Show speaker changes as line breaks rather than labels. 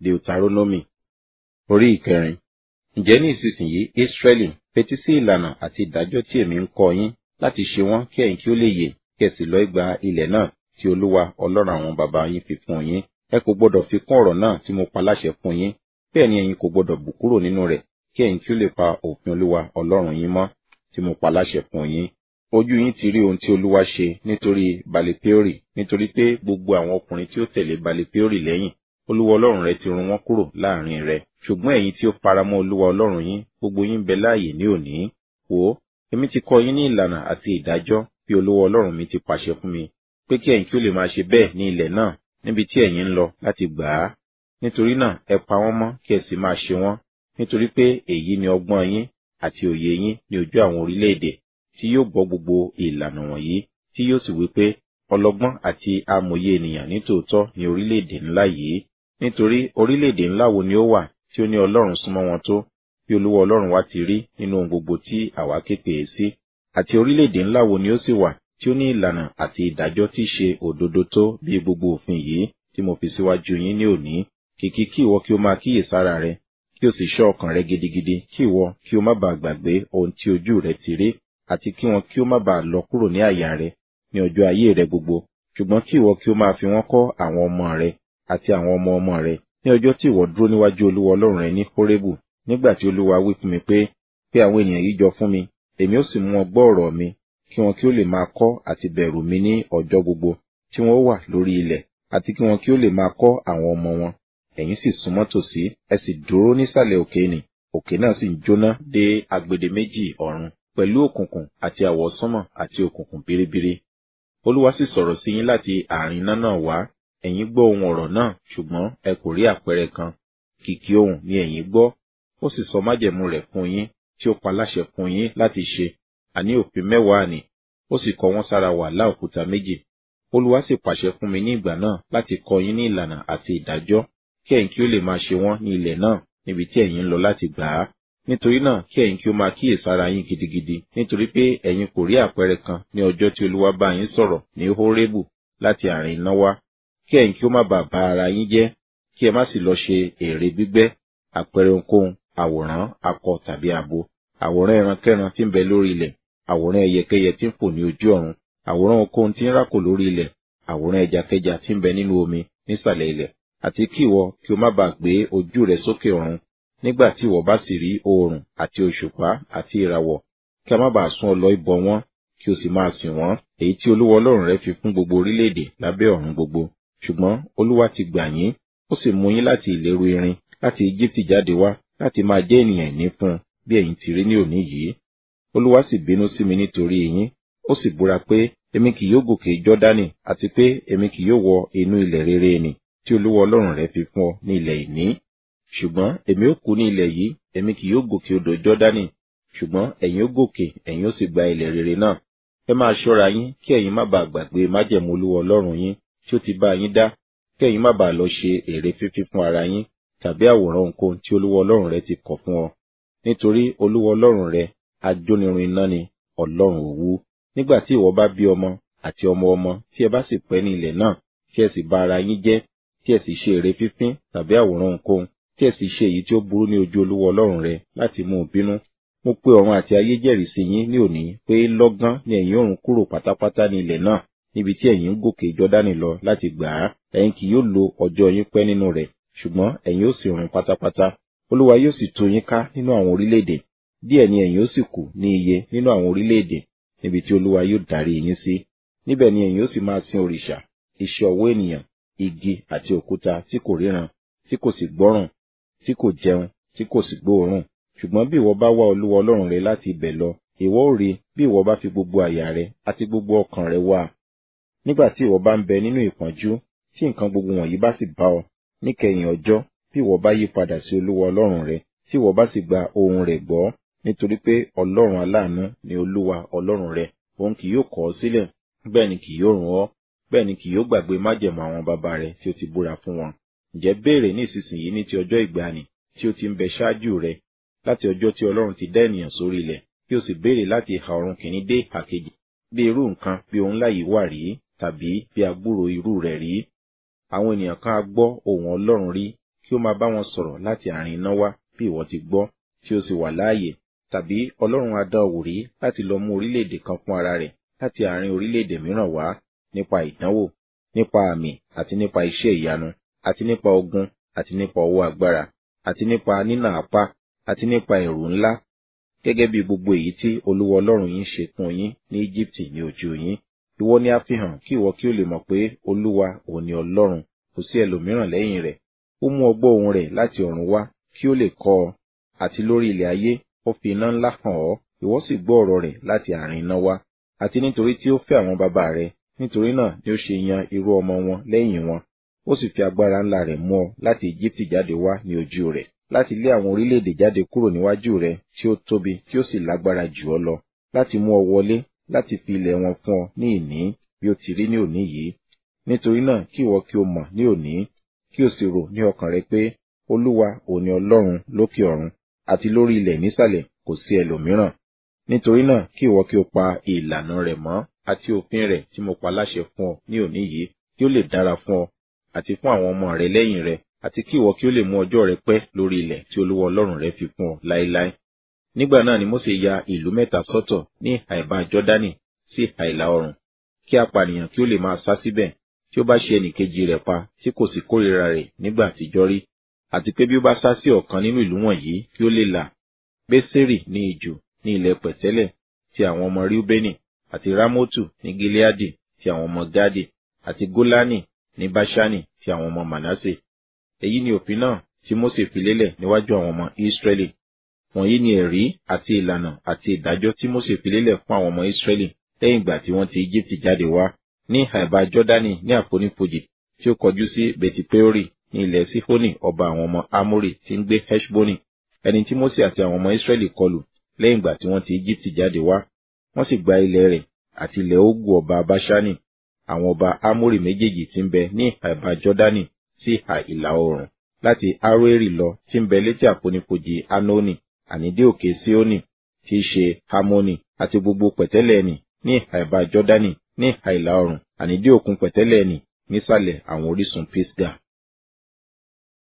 deuteronomy orí ìkẹrin ǹjẹ́ ní ìsinsìnyí israẹli fetí sí ìlànà àti ìdájọ́ tí èmi ń kọ́ yín láti ṣe wọ́n kí ẹ̀yin kí ó lè yè kí ẹ sì lọ gba ilẹ̀ náà tí olúwa ọlọ́run àwọn baba yín fi fún yín ẹ kò gbọdọ̀ fi kún ọ̀rọ̀ náà tí mo pa láṣẹ fún yín bẹ́ẹ̀ ni ẹ̀yin kò gbọdọ̀ bù kúrò nínú rẹ̀ kí ẹ̀yin kí ó lè pa òfin olúwa ọlọ́run yín mọ́ tí mo pa láṣẹ fún yín ojú yín ti rí ohun tí olúwa ṣe nítorí balipeori nítorí pé gbogbo àwọn ọkùnrin tí ó tẹ̀lé balipeori lẹ́yìn olúwa ọlọ́run rẹ ti run wọ́n kúrò láàrin rẹ ṣùgbọ́n ẹ̀yin tí ó faramọ́ olúwa ọlọ́run yín gbogbo yín bẹ láàyè ní òní wò ó èmi ti kọ́ yín ní ìlànà àti ìdájọ́ bí olúwa ọlọ́run mi ti pàṣẹ fún mi pé kí ẹ̀yin kí ó lè máa ṣe bẹ́ẹ̀ ní ilẹ̀ náà níbi tí ẹ̀yin ń lọ láti gbà á nítorí náà ẹ pa wọ́n mọ́ kí ẹ sì máa ṣe wọ́n nítorí pé èyí ni ọgbọ́n yín àti òye yín ní ojú àwọn orílẹ̀-èdè tí yóò gbọ́ gbogbo ìlànà wọ̀nyí tí yóò sì wí pé ọlọ́gbọ́n àti amòye ènìyàn nítòótọ́ ní orílẹ̀-èdè ńlá yìí nítorí orílẹ̀-èdè ńlá wo ni ó wà tí ó ní ọlọ́run súnmọ́ wọn tó bí olúwa ọlọ́run wa ti rí nínú ohun gbogbo tí àwa képe é sí àti orílẹ̀-èdè ńlá wo ni ó sì wà tí ó ní ìlànà àti ìdájọ́ tí ṣe òdodo tó bí gbogbo òfin yìí tí mo fi síwájú yín ní òní kìkì kí ìwọ kí o máa kíyèsára rẹ kí o sì ṣọ́ ọkàn rẹ gidigidi kí ìwọ kí o má bàa gbàgbé ohun tí ojú rẹ ti rí àti kí wọn kí o má bàa lọ kúrò ní àyà rẹ ní ọjọ́ ayé rẹ gbogbo ṣùgbọ́n kí ìwọ kí o máa fi wọ́n kọ́ àwọn ọmọ rẹ àti àwọn ọmọ ọmọ rẹ ní ọjọ́ tí ìwọ dúró níwájú olúwa ọlọ́run rẹ ní kórébù nígbà tí olúwa wí fún mi pé pé àwọn ènìyàn yìí jọ fún mi èmi ó sì mú wọn gbọ́ ọ̀rọ̀ mi kí wọn kí ó lè máa kọ́ àti bẹ̀rù mi ní ọjọ́ gbogbo tí wọn ó wà lórí ilẹ̀ àti kí wọn kí ó lè máa kọ́ àwọn ọmọ wọn ẹ̀yin sì súnmọ́ tòsí ẹ sì dúró nísàlẹ̀ òkè nì òkè náà sì ń jóná dé agbede méjì ọ̀run pẹ̀lú òkùnkùn àti àwọ̀sánmọ̀ àti òkùnkùn biribiri olúwa sì sọ̀rọ̀ sí yín láti àárín iná náà wá ẹ̀yin gbọ́ ohun ọ̀rọ̀ náà ṣùgbọ́n ẹ kò rí àpẹẹrẹ kan kìkì ohùn ni ẹ̀yin gbọ́ ó sì sọ májẹ̀mú rẹ̀ fún yín tí ó pa láṣẹ fún yín láti ṣe àní òfin mẹ́wàá nì ó sì kọ wọ́n sára wàhálà òkúta méjì olúwa sì pàṣẹ fún mi ní ìgbà náà láti kọ́ yín ní ìlànà àti ìdájọ́ kí ẹ̀yin kí ó lè máa ṣe wọ́n ní ilẹ̀ náà níbi tí ẹ̀yin ń lọ láti gbà á nítorí náà kí ẹ̀yin kí ó máa kíyèsára yín gidigidi nítorí pé ẹ̀yin kò rí àpẹẹrẹ kan ní ọjọ́ tí olúwa bá yín sọ̀rọ̀ ní hórébù láti àárín iná wá kí ẹ̀yin kí ó má bàa ba ara yín jẹ́ kí ẹ má sì lọ ṣe èrè gbígbẹ́ àpẹẹrẹ ohunkóhun àwòrán akọ tàbí abo àwòrán ẹrankẹ́ran tí ń bẹ lórí ilẹ̀ àwòrán ẹyẹkẹ́yẹ tí ń fò ní ojú ọ̀run àwòrán ohunkóhun tí ń rákò lórí ilẹ̀ àwòrán ẹjakẹ́ja tí ń bẹ nínú omi nísàlẹ̀ ilẹ̀ àti kí ìwọ kí o má bàa gbé ojú rẹ sókè ọ̀run nígbà tí ìwọ bá sì rí oòrùn àti òṣùpá àti ìràwọ̀ kí a má bàa sún ọ lọ ibọ wọn kí o sì máa sìn wọ́n èyí tí olúwa ọlọ́run rẹ fi fún gbogbo orílẹ̀-èdè lábẹ́ ọ̀run gbogbo ṣùgbọ́n olúwa ti gbà yín ó sì mú yín láti ìléru irin láti Íjíbítì jáde wá láti máa jẹ́ ènìyàn ìní fún un bí ẹ̀yin ti rí ní òní yìí olúwa sì bínú sí mi nítorí yín ó sì búra pé èmi kì yóò gòkè jọ́dánì àti pé èmi kì yóò wọ inú ilẹ̀ rere nì tí olúwa ọlọ́run rẹ fi fún ọ ní ilẹ̀ ìní ṣùgbọ́n èmi ó kú ní ilẹ̀ yìí èmi kì yóò gòkè odò jọ́dánì ṣùgbọ́n ẹ̀yin ó gòkè ẹ̀yin ó sì gba ilẹ̀ rere náà ẹ máa ṣọ́ra yín kí ẹ̀yin má bàa gbàgbé májẹ̀mú olúwa ọlọ́run yín tí ó ti bá yín dá kí ẹ̀yin má bàa lọ ṣe èrè fífí fún ara yín tàbí àwòrán ohunkóhun tí olúwa ọlọ́run rẹ ti kọ̀ fún ọ nítorí olúwa ọlọ́run rẹ ajónirun iná ni ọlọ́run òwú nígbà tí ìwọ bá bí ọmọ àti ọmọ ọmọ tí ẹ bá sì pẹ́ ní ilẹ̀ náà tí ẹ sì bà ara yín jẹ́ tí ẹ sì ṣe èrè fífín tàbí àwòrán ohunkóhun tí ẹ sì ṣe èyí tí ó burú ní ojú olúwa ọlọ́run rẹ láti mú un bínú mo pe ọ̀run àti ayé jẹ́rìí sí yín ní òní pé lọ́gán ni ẹ̀yin òrùn kúrò pátápátá ní ilẹ̀ náà níbi tí ẹ̀yin ń gòkè jọ́dánì lọ láti gbà á ẹ̀yin kì yóò lo ọjọ́ yín pẹ́ nínú rẹ̀ ṣùgbọ́n ẹ̀yin ó sì run pátápátá olúwa yóò sì tú yín ká nínú àwọn orílẹ̀-èdè díẹ̀ ni ẹ̀yin ó sì kù ní iye nínú àwọn orílẹ̀-èdè níbi tí olúwa yóò darí yín sí níbẹ̀ ni ẹ̀yin ó sì máa sin òrìṣà iṣẹ́ ọwọ́ ènìyàn igi àti òkúta tí kò ríran tí kò sì gbọ́ràn tí kò jẹun tí kò sì gbóòórùn ṣùgbọ́n bí ìwọ bá wá olúwa ọlọ́run rẹ láti ibẹ̀ lọ ìwọ ó rí bí ìwọ bá fi gbogbo àyà rẹ àti gbogbo ọkàn rẹ wá nígbà tí ìwọ bá ń bẹ nínú ìpọ́njú tí nǹkan gbogbo wọ̀nyí bá sì bá ọ níkẹyìn ọjọ́ bí ìwọ bá yí padà sí olúwa ọlọ́run rẹ tí ìwọ bá sì gba ohùn rẹ̀ gbọ́ nítorí pé ọlọ́run aláàánú ni olúwa ọlọ́run rẹ òun kì yóò kọ̀ ọ́ sílẹ̀ bẹ́ẹ̀ ni kì yóò run ọ́ bẹ́ẹ̀ ni kì yóò gbàgbé májẹ̀mú àwọn bàbá rẹ tí ó ti búra fún wọn ǹjẹ́ béèrè ní ìsinsìnyí ní ti ọjọ́ ìgbàanì tí ó ti ń bẹ ṣáájú rẹ láti ọjọ́ tí ọlọ́run ti dá ènìyàn sórí ilẹ̀ kí o sì béèrè láti ìhà ọ̀run kìíní dé ìhà kejì bí irú nǹkan bí ohun ńlá yìí wà rí tàbí bí agbúrò irú rẹ̀ rí àwọn ènìyàn kan á gbọ́ ohùn ọlọ́run rí kí ó máa bá wọn sọ̀rọ̀ láti àárín iná wá bí ìwọ ti gbọ́ tí ó sì wà láàyè tàbí ọlọ́run adá òwúrí láti lọ mú orílẹ̀-èdè kan fún ara rẹ̀ láti àárín orílẹ̀-èdè mìíràn wá nípa ìdánwò nípa àmì àti nípa iṣẹ́ ìyanu àti nípa ogun àti nípa ọwọ́ agbára àti nípa nínà apá àti nípa ẹ̀rù ńlá gẹ́gẹ́ bí gbogbo èyí tí olúwa ọlọ́run yín ṣe fún yín ní íjíbítì ní ojú yín ìwọ ni a fi hàn kí ìwọ kí ó lè mọ̀ pé olúwa òun ni ọlọ́run kò sí ẹlòmíràn lẹ́yìn rẹ̀ ó mú ọgbọ́ ohùn rẹ̀ láti ọ̀run wá kí ó lè kọ́ ọ àti lórí ilẹ̀ ayé ó fi iná ńlá hàn ọ́ ìwọ sì gbọ́ ọ̀rọ̀ rẹ̀ láti àárín iná wá àti nítorí tí ó fẹ́ àwọn bàbá rẹ̀ nítorí náà ni ó ṣe yan irú ọmọ wọn lẹ́yìn wọn ó sì fi agbára ńlá rẹ̀ mú ọ láti Íjíbítì jáde wá ní ojú rẹ̀ láti lé àwọn orílẹ̀-èdè jáde kúrò níwájú rẹ̀ tí ó tóbi tí ó sì lágbára jù ọ lọ láti mú ọ wọlé láti fi ilẹ̀ wọn fún ọ ní ìní bí ó ti rí ní òní yìí nítorí náà kí ìwọ kí o mọ̀ ní òní kí o sì rò ní ọkàn rẹ pé olúwa òní ọlọ́run lókè ọ̀run àti lórí ilẹ̀ nísàlẹ̀ kò sí ẹlòmíràn nítorí náà kí ìwọ kí o pa ìlànà rẹ̀ mọ́ àti òfin rẹ̀ tí mo pa láṣẹ fún ọ ní òní yìí kí ó lè dára fún ọ àti fún àwọn ọmọ rẹ lẹ́yìn rẹ àti kí ìwọ kí ó lè mú ọjọ́ rẹ pẹ́ lórí ilẹ̀ tí olúwa ọlọ́run rẹ fi fún ọ láéláé nígbà náà ni Mósè ya ìlú mẹ́ta sọ́tọ̀ ní àìbá Jọ́dánì sí àìlà oòrùn kí apànìyàn kí ó lè máa sá síbẹ̀ tí ó bá ṣe ẹnìkejì rẹ̀ pa tí kò sì kórìíra rẹ̀ nígbà àtijọ́ rí àti pé bí ó bá sá sí ọ̀kan nínú ìlú wọ̀nyí kí ó lè là Bésérì ní ijù ní ilẹ̀ pẹ̀tẹ́lẹ̀ ti àwọn ọmọ Ríúbẹ́nì àti Rámótù ní Gileadi ti àwọn ọmọ Gádì àti Gólánì ní Báṣánì ti àwọn ọmọ Mànásè èyí ni òfin náà tí Mósè fi lélẹ̀ níwájú àwọn ọmọ Ísírẹ́lì wọ̀nyí ni ẹ̀rí àti ìlànà àti ìdájọ́ tí Mósè fi lélẹ̀ fún àwọn ọmọ Ísírẹ́lì lẹ́yìn ìgbà tí wọ́n ti Íjíbítì jáde wá ní àìbá Jọ́dánì ní àfonífojì tí ó kọjú sí Betipeori ní ilẹ̀ Sífónì ọba àwọn ọmọ Amórì tí ń gbé Heshboni ẹni tí Mósè àti àwọn ọmọ Ísírẹ́lì kọlù lẹ́yìn ìgbà tí wọ́n ti Íjíbítì jáde wá wọ́n sì gba ilẹ̀ rẹ̀ àti ilẹ̀ Ógù ọba Báṣánì àwọn ọba Amórì méjèèjì tí ń bẹ ní àìbá Jọ́dánì sí ìhà ìlà oòrùn láti Aroeri lọ tí ń bẹ létí àfonífojì Anoni àní dé òkè Síónì tí í ṣe Hamoni àti gbogbo pẹ̀tẹ́lẹ̀ ẹni ní àìbá Jọ́dánì ní ìhà ìlà oòrùn àní dé òkun pẹ̀tẹ́lẹ̀ ẹni nísàlẹ̀ àwọn orísun Pisga.